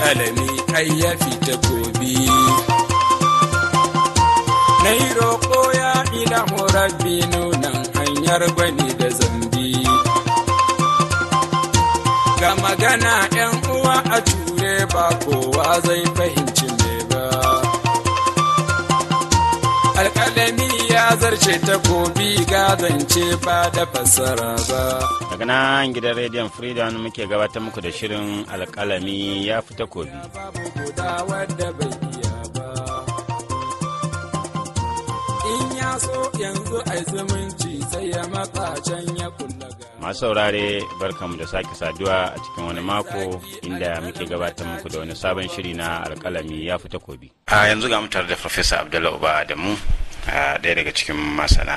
alƙalami kai ya fita gobe na yi roƙo ya ilahu rabbi nunan hanyar gwani da zambi ga magana ‘yan uwa a ture ba kowa zai fahimci me ba alƙalami ya zarce takobi zance ba da fassara ba daga nan gidan rediyon freedom muke gabatar muku da shirin alƙalami ya fi takobi babu guda wadda bai iya ba in ya so yanzu ai zumunci sai ya matsa can ya kulla ga masu saurare barkamu da sake saduwa a cikin wani mako inda muke gabatar muku da wani sabon shiri na alƙalami ya fi takobi a yanzu ga tare da farfesa abdullahi uba adamu a ɗaya daga cikin masana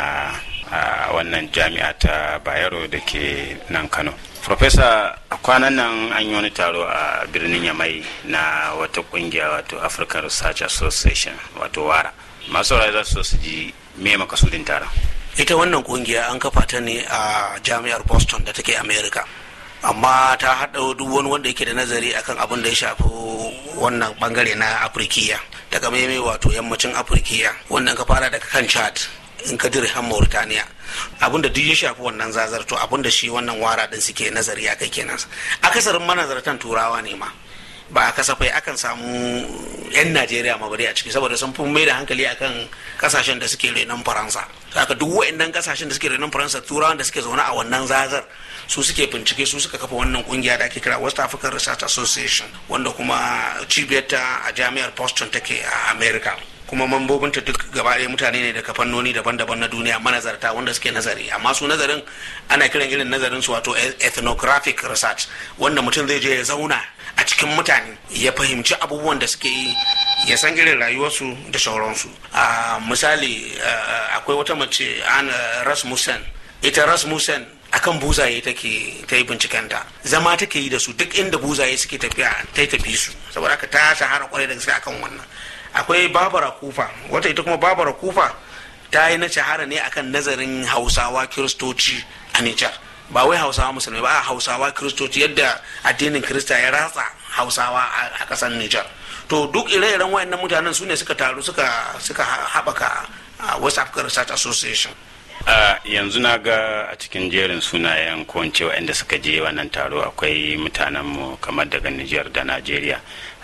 a wannan jami'a ta bayero da ke nan kano Profesa kwanan nan an yi wani taro a birnin Yamai na wata kungiya wato African Research Association wato WARA. Masu saurari za su so su ji me makasudin taron. ita wannan kungiya an kafa ta ne a jami'ar boston da take america amma ta haɗa duk wani wanda yake da nazari akan abin da ya shafi wannan bangare na afirkiya daga maimai wato yammacin afirkiya wannan ka fara daga kan chad in ka dire han mauritania abin da duk ya shafi wannan zazar to abin da shi wannan wara din suke nazari a kai kenan akasarin manazartan turawa ne ma ba kasafai akan samu 'yan najeriya ma bari a ciki saboda sun fi mai da hankali akan kasashen da suke renon faransa haka duk wa'annan kasashen da suke renon faransa turawan da suke zaune a wannan zazar su suke bincike su suka kafa wannan kungiya da ake kira west african research association wanda kuma cibiyarta a jami'ar boston take a america kuma mambobinta duk gaba ɗaya mutane ne daga fannoni daban-daban na duniya manazarta wanda suke nazari amma su nazarin ana kiran irin nazarin su wato ethnographic research wanda mutum zai je ya zauna a cikin mutane ya fahimci abubuwan da suke yi ya san irin rayuwarsu da sauransu a misali akwai wata mace an rasmussen ita rasmussen akan buzaye take ta yi bincikenta zama take yi da su duk inda buzaye suke tafiya ta yi tafi su saboda haka ta shahara kwarai da gaske akan wannan akwai babara kufa wata ita kuma babara kufa ta yi na shahara ne akan nazarin hausawa kiristoci a nijar ba wai hausawa musulmai ba a hausawa kiristoci yadda addinin kirista ya ratsa hausawa a kasar nijar to duk ire-iren wayannan mutanen su ne suka taru suka suka haɓaka west african research association a yanzu na ga a cikin jerin sunayen ko waɗanda suka je wannan taro akwai mutanenmu kamar daga Nijar da Najeriya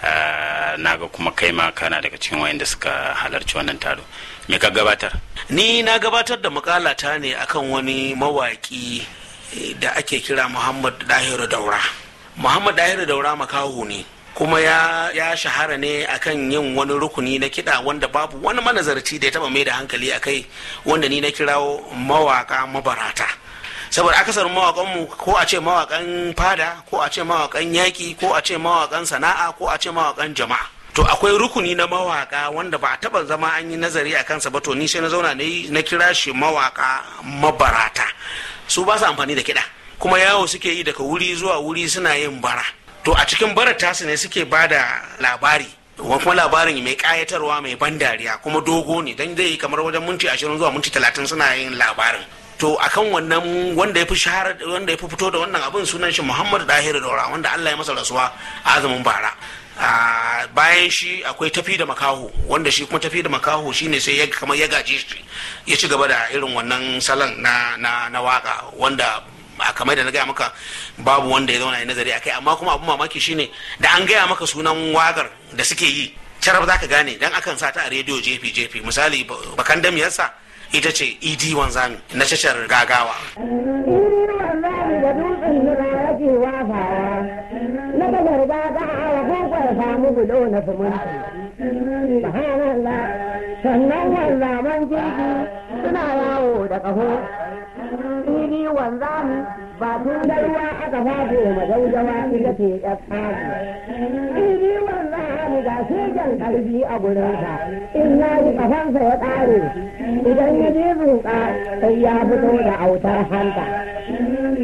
na ga kuma kai ma kana daga cikin waɗanda suka halarci wannan taro me ka gabatar ni na gabatar da makalata ne akan wani mawaƙi da ake kira muhammad dahiru daura muhammad dahiru daura makaho ne kuma ya, ya shahara ne akan yin wani rukuni na kiɗa wanda babu wani manazarci da ya taba mai da hankali a kai wanda ni na kirawo mawaka mabarata saboda akasarin mawakanmu ko a ce mawakan fada ko a ce mawakan yaƙi ko a ce mawakan sana'a ko a ce mawakan jama'a to akwai rukuni na mawaka wanda ba a taba zama an yi nazari a kansa ba to ni sai na zauna na kira shi mawaka mabarata su ba su amfani da kiɗa kuma yawo suke yi daga wuri zuwa wuri suna yin bara to a cikin barar tasu ne suke ba da labari kuma labarin mai kayatarwa mai ban dariya kuma dogo ne don zai kamar wajen minti ashirin zuwa minti talatin suna yin labarin to akan wannan wanda ya fi shahara wanda ya fi fito da wannan abin sunan shi muhammadu dahiru daura wanda allah ya masa rasuwa a azumin bara bayan shi akwai tafi da makaho wanda shi kuma tafi da makaho shine sai ya kamar ya gaje shi ya ci gaba da irin wannan salon na na na waka wanda a kamar da na gaya maka babu wanda ya zauna ya nazari akai amma kuma abun mamaki shine da an gaya maka sunan wakar da suke yi carab za ka gane dan akan sa ta a rediyo jefi jefi misali bakan damiyarsa ita ce ed wanzami na tashar gagawa sannan wanzaman jirgi suna yawo da ƙaho fili wanzami ba tun da ruwa aka fado majaujawa ita ce ya tsari fili wanzami ga shegen ƙarfi a gurinsa in ya yi ƙafansa ya ƙare idan ya je zuƙa sai ya fito da autar hanta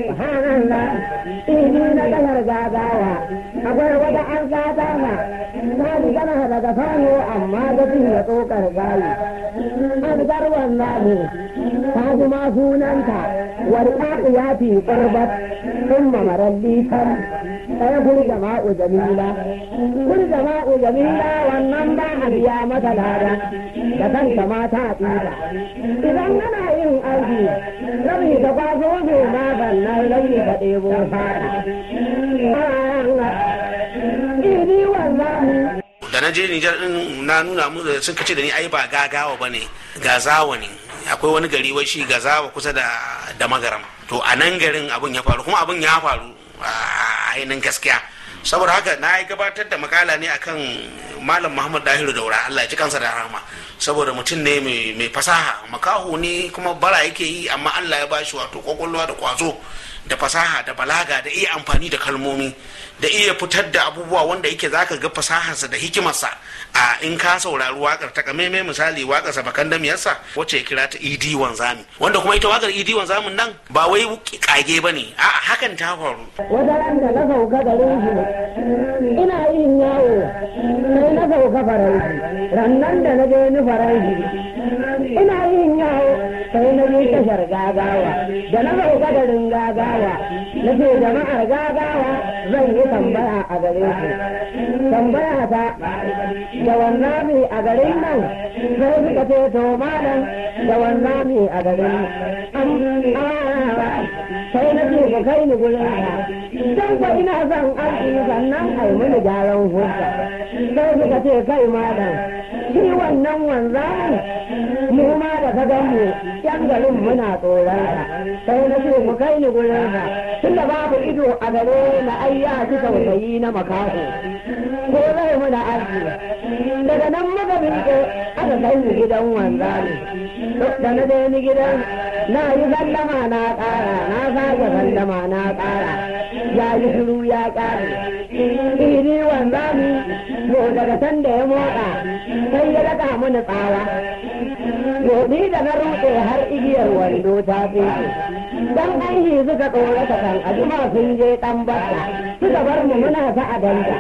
subhanallah fili na ƙasar gagawa akwai wata an gata na gana daga sano amma da ya tsokar gayi an garwan namu ta kuma sunanta warka ya fi ƙurbat sun mamaralli kan ɗaya guri jama'u jamila guri jama'u jamila wannan ba a biya mata lada da kanta mata a tsira idan ana yin aiki rabi ta kwaso ne ma bannan rabi ta ɗebo fara idi wannan da na je Nijar din na nuna mu sun kace da ni ai ba gagawa bane gazawa ne akwai wani gari wai shi gazawa kusa da da magaram to a nan garin abun ya faru kuma abun ya faru a ainihin gaskiya saboda haka na yi gabatar da makala ne akan malam muhammad dahiru daura allah ya ji kansa da rahama saboda mutum ne mai fasaha makaho ne kuma bara yake yi amma allah ya bashi wato kwakwalwa da kwazo da fasaha da balaga da iya amfani da kalmomi da iya fitar da abubuwa wanda yake zaka ga fasaharsa da hikimarsa a in ka saurari wakar ta kameme misali wakar sa bakan damiyarsa wacce ya kira ta idi wanzami wanda kuma ita wakar idi wanzamin nan ba wai kage bane a hakan ta faru wata ran da na sauka garin shi ina yin yawo sai na sauka faranshi rannan da na je ni faranshi ina yin yawo sai na je tashar gagawa da na sauka garin gagawa na ce jama'ar gagawa zan yi tambaya a gare su tambaya ta da wannan a garin nan sai suka ce to malam da wannan a garin nan sai na ce ku kai ni gurin ka dan ko ina son arziki sannan ai mini gyaran hujja sai suka ce kai malam shi wannan wanzan mu ma da ka gan mu yan garin muna tsoron ka sai na ce ku kai ni gurin ka tunda babu ido a gare na ai ya ji tausayi na makaho ko zai muna arziki daga nan muka miƙe aka kai ni gidan wanzani da na je ni gidan na yi sallama na ƙara na sake sallama na ƙara ya yi shiru ya ƙare iri wanzani ko daga can da ya motsa sai ya daga mini tsawa ni da na rutse har igiyar wando ta fete dan aiki suka tsorata kan ajima sun je dan bata suka bar mu muna ta adanta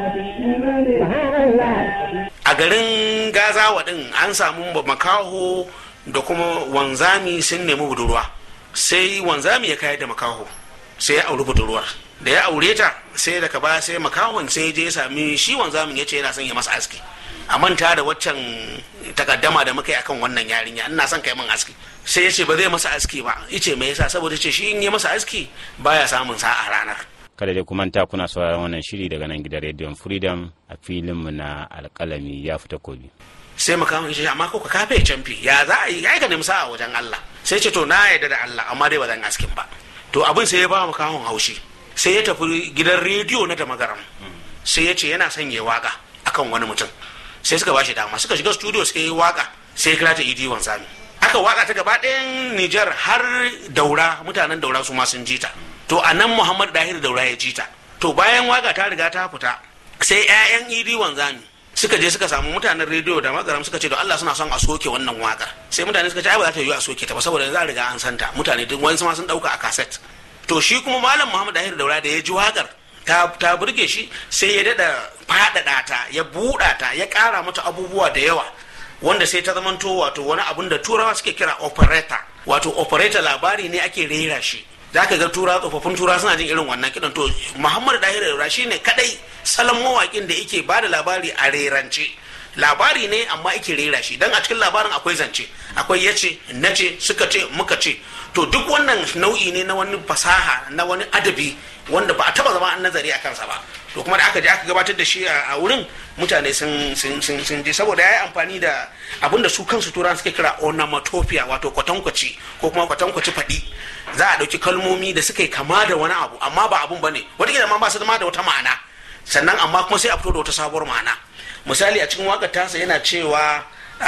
a garin gazawa din an samu makaho da kuma wanzami sun nemi budurwa sai wanzami ya kayar da makaho sai ya auri budurwar da ya aure ta sai daga baya sai makahon sai je ya sami shi wanzamin ya ce yana son ya masa aski a manta da waccan takaddama da muka yi akan wannan yarinya ina son kai min aski sai ya ce ba zai masa aski ba yace me yasa saboda ce shi in yi masa aski baya samun sa'a ranar kada dai kuma ta kuna sauraron wannan shiri daga nan gidan rediyon freedom a filinmu na alkalami ya fita kobi sai makamin shi amma ko ka kafe canfi ya za a yi ya ka nemi sa'a wajen Allah sai ce to na yarda da Allah amma dai ba zan askin ba to abin sai ya ba makamin haushi sai ya tafi gidan rediyo na da magaram sai ya ce yana son ya waka akan wani mutum sai suka bashi dama suka shiga studio suka yi waka sai ya kira ta idi wanzami aka waka ta gaba ɗayan Nijar har daura mutanen daura su ma sun ji ta to a nan Muhammad Dahir daura ya ji ta to bayan waka ta riga ta fita sai 'ya'yan idi wanzami suka je suka samu mutanen rediyo da magaram suka ce da Allah suna son a soke wannan wakar sai mutane suka ce ai ba za ta yi a soke ta ba saboda za a riga an santa mutane duk wani ma sun dauka a kaset to shi kuma malam Muhammad Dahir daura da ya ji wakar ta ta burge shi sai ya dada faɗaɗa ta ya buɗa ta ya ƙara mata abubuwa da yawa wanda sai ta zamanto wato wani abun da turawa suke kira operator wato operator labari ne ake rera shi za ka ga tura tsofaffin tura suna jin irin wannan kiɗan to muhammadu dahir daura shi ne kadai salon mawaƙin da yake ba da labari a rerance labari ne amma ake rera shi don a cikin labarin akwai zance akwai yace nace suka ce muka ce to duk wannan nau'i ne na wani fasaha na wani adabi wanda ba a taba zama an nazari a kansa ba to kuma da aka je aka gabatar da shi a wurin mutane sun sun sun sun je saboda ya yi amfani da abin da su kansu turan suke kira onomatopoeia wato kwatankwaci ko kuma kwatankwaci faɗi za a ɗauki kalmomi da suka yi kama da wani abu amma ba abun bane wataƙila ma ba su zama da wata ma'ana sannan amma kuma sai a fito da wata sabuwar ma'ana misali a cikin wakar tasa yana cewa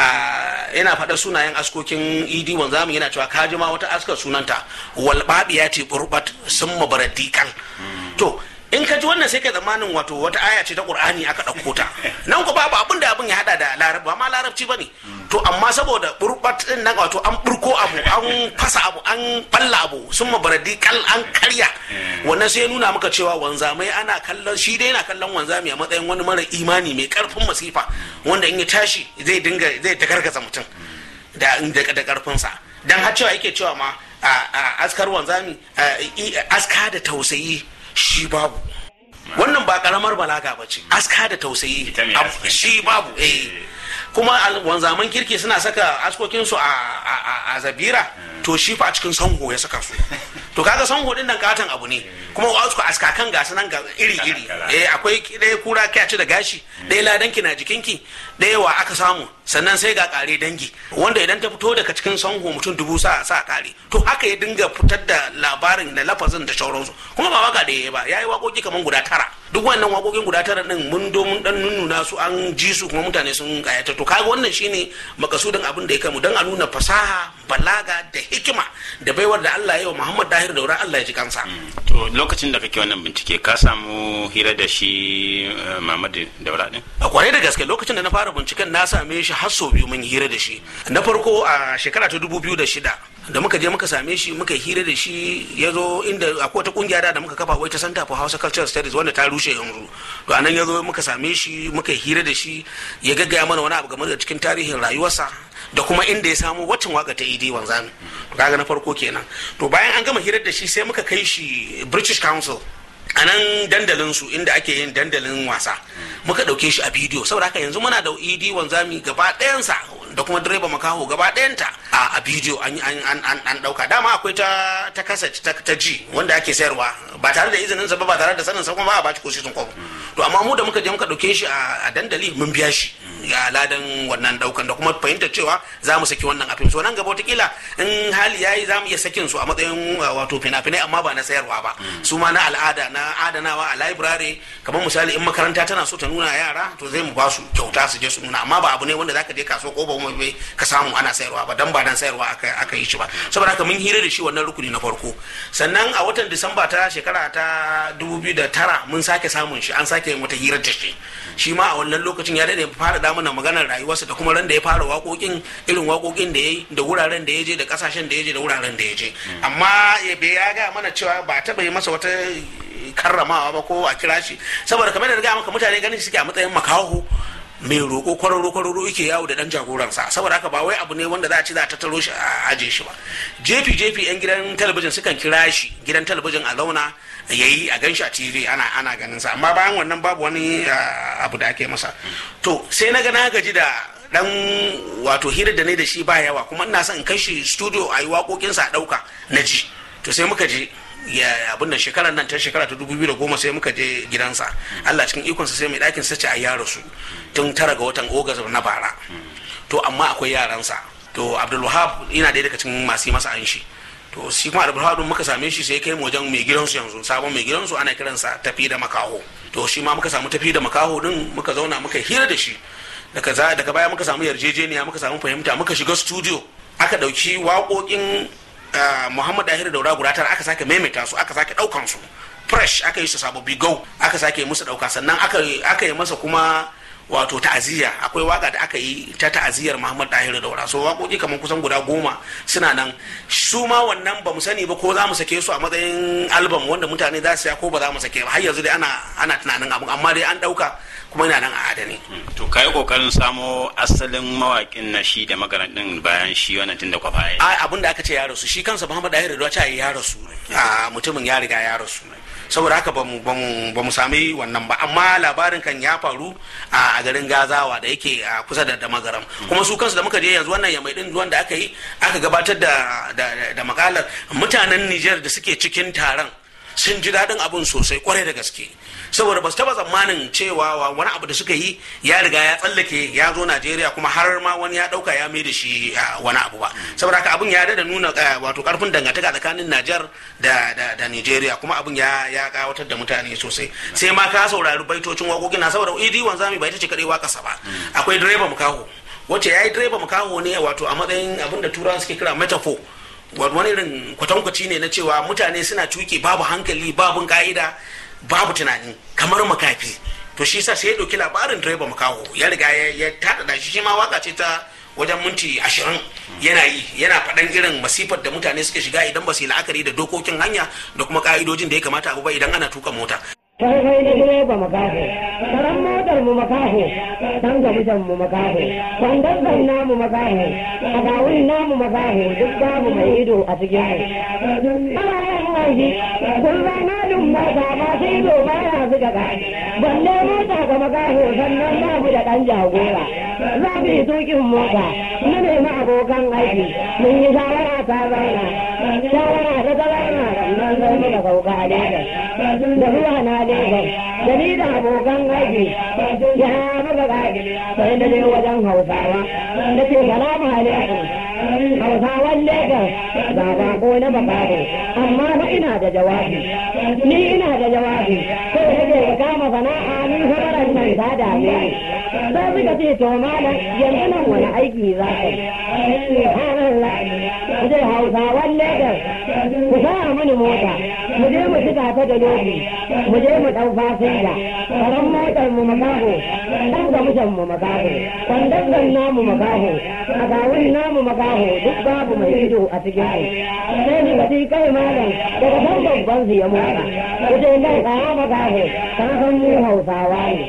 yana faɗa sunayen askokin idi wanzamu yana cewa kaji ma wata askar sunanta walbabiya ce burbat sun mabaradikan to in ka ji wannan sai ka zamanin wato wata aya ce ta qur'ani aka ɗauko ta nan ku babu abin da abin ya hada da larabci ba ma larabci bane to amma saboda burbat din nan wato an burko abu an fasa abu an balla abu sun mabaradi kal an karya wannan sai ya nuna maka cewa wanzamai ana kallon shi dai yana kallon wanzami a matsayin wani mara imani mai karfin masifa wanda in ya tashi zai dinga zai takarkasa mutum da da karfinsa dan har cewa yake cewa ma a askar wanzami aska da tausayi shi babu wannan ba karamar balaga ba ce aska da tausayi shi babu eh kuma wanzaman kirki suna saka askokinsu a zabira to shi fa a cikin sanho ya saka su to kaga sanho din nan katon abu ne kuma wasu askakan gasu nan ga iri iri eh akwai ɗaya kura kyaci da gashi ɗaya ladanki na jikinki ɗaya wa aka samu sannan sai ga kare dangi wanda idan ta fito daga cikin sanho mutum dubu sa sa kare to haka ya dinga fitar da labarin da lafazin da sauransu kuma ba waka da ya ba yayi wakoki kaman guda tara duk wannan wakokin guda tara din mun do mun dan nunnuna su an ji su kuma mutane sun kayata to kaga wannan shine makasudin abin da ya kamu dan a nuna fasaha balaga da hikima da baiwar da Allah ya yi wa Muhammad Dahir Daura Allah ya ji kansa to lokacin da kake wannan bincike ka samu hira da shi Muhammad Daura din a kwarai da gaske lokacin da na fara binciken na same shi har sau biyu mun hira da shi na farko a shekara ta dubu biyu da shida da muka je muka same shi muka hira da shi ya zo inda akwai wata kungiya da muka kafa wai ta Center for Hausa Cultural Studies wanda ta rushe yanzu to anan ya zo muka same shi muka hira da shi ya gaggaya mana wani abu game da cikin tarihin rayuwarsa da kuma inda ya samu waccan waka ta idi wanzami to kaga na farko kenan to bayan an gama hirar da shi sai muka kai shi British Council a nan dandalin su inda ake yin dandalin wasa muka ɗauke shi a bidiyo saboda haka yanzu muna da idi wanzami gaba ɗayansa da kuma direba makaho gaba ɗayanta a bidiyo an ɗauka dama akwai ta ta kaset ta ji wanda ake sayarwa ba tare da izinin sa ba ba tare da sanin sa kuma ba a baci ko sun kwabo to amma mu da muka je muka ɗauke shi a dandali mun biya shi ya ladan wannan daukan da kuma fahimtar cewa za mu saki wannan afim so nan gaba wataƙila in hali yayi za mu iya sakin su a matsayin wato fina-finai amma ba na sayarwa ba su ma na al'ada na adanawa a library kamar misali in makaranta tana so ta nuna yara to zai mu ba su kyauta su je su nuna amma ba abu ne wanda zaka je kaso ko ba kuma ka samu ana sayarwa ba dan ba dan sayarwa aka aka yi shi ba saboda haka mun hira da shi wannan rukuni na farko sannan a watan disamba ta shekara ta 2009 mun sake samun shi an sake yin wata hirar da shi shi ma a wannan lokacin ya dade fara da mana maganar rayuwarsa da kuma ran da ya fara waƙoƙin irin waƙoƙin da ya yi da wuraren da ya je da ƙasashen da ya je da wuraren da ya je amma ya ga mana cewa ba taɓa yi masa wata karramawa ba ko a kira shi saboda kamar da ga maka mutane ganin suke a matsayin makaho mai roƙo kwararo kwararo yake yawo da dan jagoransa saboda haka ba wai abu ne wanda za a ci za a tattaro shi a aje shi ba jefi jefi yan gidan talabijin sukan kira shi gidan talabijin a launa ya yi a gan shi a tv ana ana ganin sa amma bayan wannan babu wani abu da ake masa to sai na ga na gaji da dan wato hirar da ne da shi ba yawa kuma ina son in kai shi studio a yi waƙoƙinsa a ɗauka na ji to sai muka je ya abin nan shekarar nan ta shekara ta dubu biyu da goma sai muka je gidansa Allah cikin ikonsa sai mai ɗakin sace a yaro su tun tara ga watan ogas na bara to amma akwai yaransa to abdulwahab yana ɗaya daga cikin masu yi masa an shi to shi kuma abdulwahab muka same shi sai kai mu wajen mai gidansu yanzu sabon mai gidansu ana kiransa tafi da makaho to shi ma muka samu tafi da makaho din muka zauna muka hira da shi daga daga baya muka samu yarjejeniya muka samu fahimta muka shiga studio aka ɗauki waƙoƙin Uh, Muhammad Dahir Daura guda tara aka sake maimaita su aka sake daukan su fresh aka yi su sababbi go aka sake musu dauka sannan aka aka yi masa kuma wato ta'aziyya akwai waka da aka yi ta ta'aziyyar Muhammad Dahir Daura so waƙoƙi kamar kusan guda goma suna nan su ma wannan ba mu sani ba ko za mu sake su a matsayin album wanda mutane za su ya ko ba za mu sake ba har yanzu dai ana ana tunanin abun amma dai an dauka kuma yana nan a adane. to ka yi kokarin samo asalin mawakin na shi da magaran din bayan shi wannan tun da kwafa a abin da aka ce ya rasu shi kansa Muhammad Dahir Daura ce ya rasu a mutumin ya riga ya rasu saboda haka ba mu sami wannan ba amma labarin kan ya faru a garin gazawa da yake a kusa da damagaram kuma su kansu da muka je yanzu wannan yamai din wanda aka yi aka gabatar da da makalar mutanen Nijar da suke cikin taron sun ji daɗin abin sosai kwarai da gaske saboda ba su taba tsammanin cewa wani abu da suka yi ya riga ya tsallake ya zo najeriya kuma har ma wani ya ɗauka ya mai da shi wani abu ba saboda haka abin ya da nuna wato karfin dangantaka tsakanin najar da da nigeria kuma abin ya ya kawatar da mutane sosai sai ma ka saurari baitocin waƙoƙin na saboda idi wanzami ba ita ce kaɗai waƙasa ba akwai direba mukaho wacce ya yi direba mukaho ne wato a matsayin abin da turawa suke kira metaphor wani irin kwatankwaci ne na cewa mutane suna cuke babu hankali babu ka'ida babu tunani kamar makafi to shi sa sai ya ɗauki labarin direba makaho ya riga ya taɗaɗa shi shi ma waka ce ta wajen minti ashirin yana yi yana faɗan irin masifar da mutane suka shiga idan ba su yi la'akari da dokokin hanya da kuma ka'idojin da ya kamata abu ba idan ana tuka mota kai kai na direba makaho karan motar mu makaho dan gamishan mu makaho kwandon namu makaho a gawun namu makaho duk babu mai ido a cikin mu ana yin aiki kun rana dun mota ba sai ido ba ya zuga ka balle mota ga makaho sannan babu da dan jagora za mu yi tukin mota na nemi abokan aiki mun yi shawara ta zauna shawara ta zauna sannan sai muka sauka a Legas da zuwa na Legas da ni da abokan aiki ya maka gaji sai na je wajen Hausawa na ce salamu alaikum Hausawan Legas ga bako na bakaro amma fa ina da jawabi ni ina da jawabi sai na je ka kama sana'a ni sabaran nan ta dame ni sai suka ce to malam yanzu nan wani aiki za ka yi subhanallah ku je Hausawan Legas ku sa mini mota mu je mu cika ta da lobi mu je mu dau fasinja karan motar mu makaho dan gamushan mu makaho kwandon namu makaho a gawun namu makaho duk babu mai ido a cikin mu sai ni gaji kai malam daga san babban su ya mota ku je nan kaya makaho kan san mu hausawa ne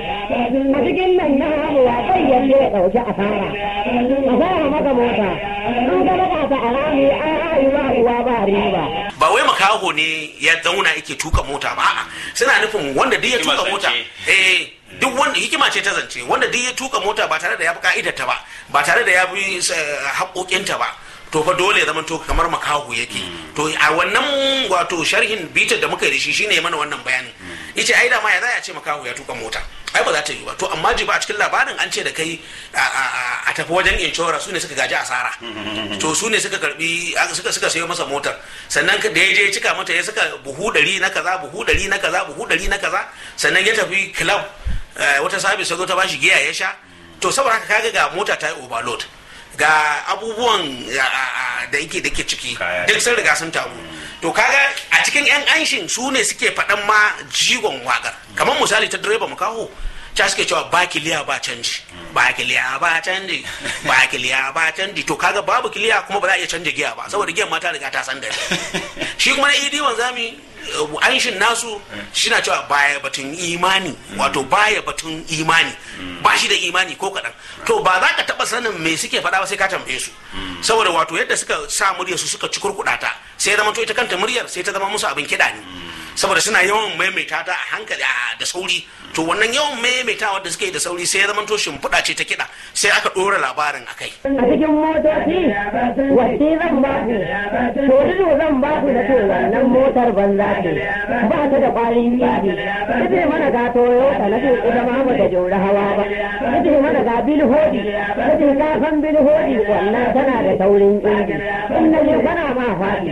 a cikin nan na hamu wa kai yalle ya dauki asara asara maka mota an ga baka ta arami a rayuwa uwa ba riba ba wai makaho ne ya zauna yake tuka mota ba a'a suna nufin wanda duk ya Hikima tuka mota zance. eh duk wanda hikima ce ta zance wanda duk ya tuka mota ba tare da ya bi ka'idarta ba ba tare da ya bi eh, haƙoƙinta ba to fa dole ya zama to kamar makaho yake to a wannan wato sharhin bitar da muka yi da shi shine ya mana wannan bayanin yace ai da ma ya za a ce makaho ya tuka mota ai ba za ta yi ba to amma ji ba a cikin labarin an ce da kai a- a a- a tafi wajen inshora su ne suka gaji asara to su ne suka karbi suka suka sayo masa motar sannan ka- da ya je ya cika mata ya saka buhu ɗari na kaza buhu ɗari na kaza buhu ɗari na kaza sannan ya tafi club eh, wata sabis ta zo ta bashi giya ya sha to saboda haka kaga ga mota ta yi overload ga abubuwan a- a- a- da yake da ke ciki Kaya. duk sun riga sun taru to kaga a cikin yan anshin su ne suke faɗan ma jigon wakar kamar misali ta direba mu kawo ta suke cewa ba kiliya ba canji ba kiliya ba canji ba kiliya ba canji to kaga babu kiliya kuma ba za a iya canja giya ba saboda giyan ma ta riga ta san da shi kuma na idi wanzami uh, anshin nasu shi na cewa baya batun imani wato baya batun imani ba shi da imani ko kaɗan to ba za ka taɓa sanin me suke faɗa ba sai ka tambaye su saboda wato yadda suka sa muryar su suka ci kurkuɗa ta sai zama to ita kanta muryar sai ta zama musu abin kiɗa ne saboda suna yawan maimaita ta a hankali a- da sauri to wannan yawan maimaitawa da suke yi da sauri sai ya zama to shimfiɗa ce ta kiɗa sai aka ɗora labarin a kai a cikin motoci wacce zan ba ku to dudu zan ba ku da to wannan motar banza ce ba ta da kwarin yaji kace mana ga toyota na ce ita ma ba ta jori hawa ba kace mana ga bil hodi kace ka san bil hodi wannan tana da taurin inji in na je kana ma faɗi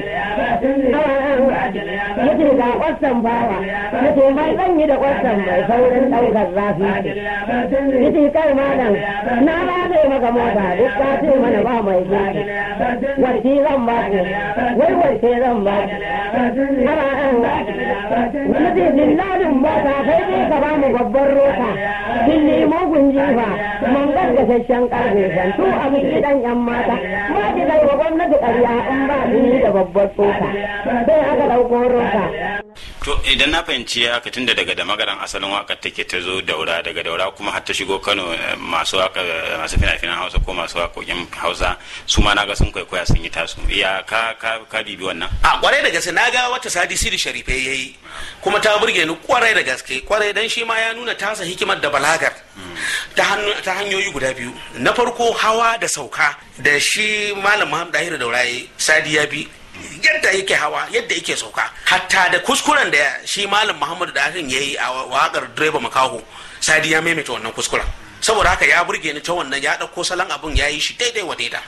yace ga kwasan bawa kace mai zan yi da kwasan mai saurin ɗaukar zafi ce yace kai malam na ba zai maka mota duk ka ce mana ba mai gidi warke zan ba ku wai warke zan ba ku ana an wani zai dillalin mota kai dai ka ba mu babban rota kin nemo gunjifa man gaggashashen karfe shantu a miki dan yan mata ma ki kai wa gwamnati ƙarya in ba ni da babbar tsoka sai aka ɗauko rota to idan na fahimci haka tunda daga da magaran asalin wakar take ta zo daura daga daura kuma har ta shigo kano eh, masu waka masu fina-finan hausa ko masu wakokin hausa su ma naga sun kwaikwaya sun yi tasu ya ka ka ka bibi wannan a kwarai da gaske na ga wata sadi sidi sharife ya yi kuma ta burge ni kwarai da gaske kwarai dan shi ma ya nuna tasa hikimar da balagar ta hannu- ta hanyoyi guda biyu na farko hawa da sauka da shi malam muhammad dahir dauraye sadi ya bi yadda yake hawa yadda yake sauka hatta da kuskuren da shi malam muhammad dahir ya yi a wakar direba makaho sadi ya maimaita wannan kuskuren saboda haka ya burge ni ta wannan ya ɗauko salon abun ya yi shi daidai wa daida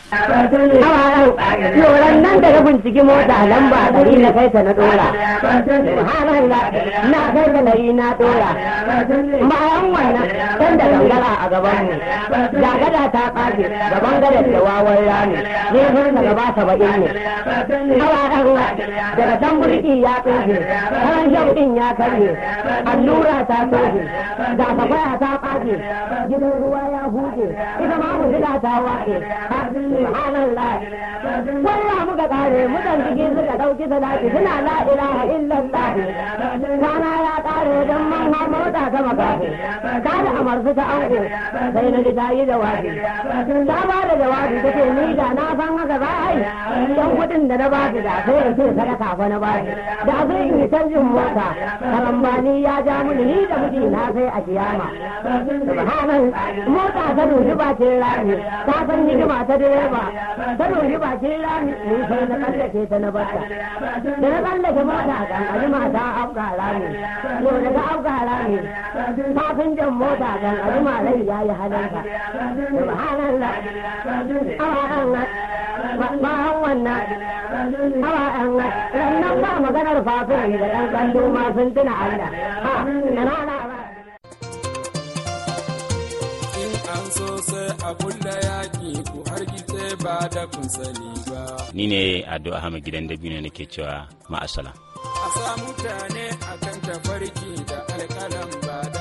Yoran nan da na binciki mota lamba ɗari na kai ta na ɗora. Subhanallah na kai ta ɗari na ɗora. Bayan wannan kan da gangara a gaban mu. Gagada ta ƙafe gaban gadar da wawan rami. Ne sun sa gaba saba'in ne. Hawa ɗan daga can burki ya tsofe. Karan shan ɗin ya karye. Allura ta tsofe. Ga safaya ta ƙafe. idan ruwa ya huce ita ma mu shiga ta wace subhanallah wallah muka kare mutan ciki suka dauki salati suna la ilaha illallah kana ya kare dan man ha mota ta makafi kada amarsu ta ango sai na ji ta yi jawabi ta ba da jawabi ta ce ni da na san haka za a yi yan kudin da na ba su da sai in ce sadaka fa na ba su da sai in yi canjin mota karambani ya ja mini ni da miji na sai a kiyama subhanan mota ta dubi bakin rami ta san hidima ta direba ta dubi bakin rami ni sai na tsallake ta na barta da na tsallake mota kan ajima ta afka rami yau daga afka rami kafin jan mota kan ajima rai ya yi halinka subhanallah awa an bayan wannan awa an rannan ba maganar fafin da ɗan kallo ma sun tuna Allah ha na rana ba in an so sai a kulla yaƙi ku hargitse ba da kun sani ba ni ne ado ahmad gidan dabino nake cewa ma'asala a sa mutane akan tafarki da alƙalam ba da